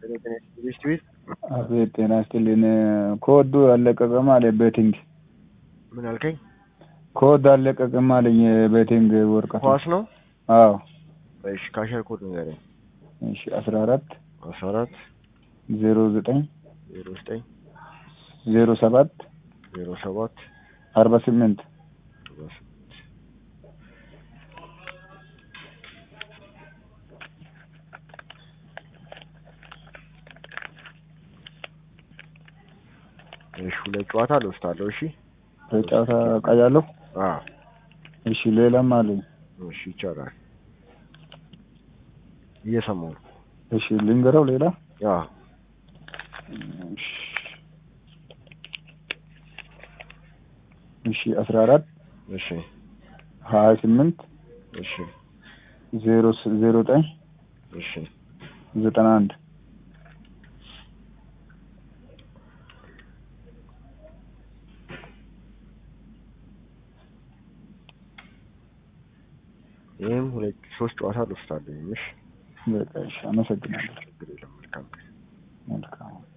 ቤት ቤት አቤት ጤና ይስጥልኝ። ኮዱ አለቀቀም አለ ቤቲንግ ምን አልከኝ? ኮድ አለቀቀም አለኝ የቤቲንግ ወረቀት። ኳስ ነው? አዎ እሺ ካሸር ኮድ ንገረኝ። እሺ አስራ አራት አስራ አራት ዜሮ ዘጠኝ ዜሮ ዘጠኝ ዜሮ ሰባት ዜሮ ሰባት አርባ ስምንት አርባ ስምንት እሺ ሁለት ጨዋታ ልወስዳለሁ። እሺ በጨዋታ ቀያለሁ። አዎ እሺ ሌላም አለኝ። እሺ ይቻላል። እየሰማሁ ነው። እሺ ልንገረው ሌላ አዎ እሺ እሺ አስራ አራት እሺ ሀያ ስምንት እሺ ዜሮ ስ- ዜሮ ዘጠኝ እሺ ዘጠና አንድ ይህም ሁለት ሶስት ጨዋታ ልወስዳለሁ። እሺ በቃ እሺ አመሰግናለሁ። ችግር የለም። መልካም ቀን። መልካም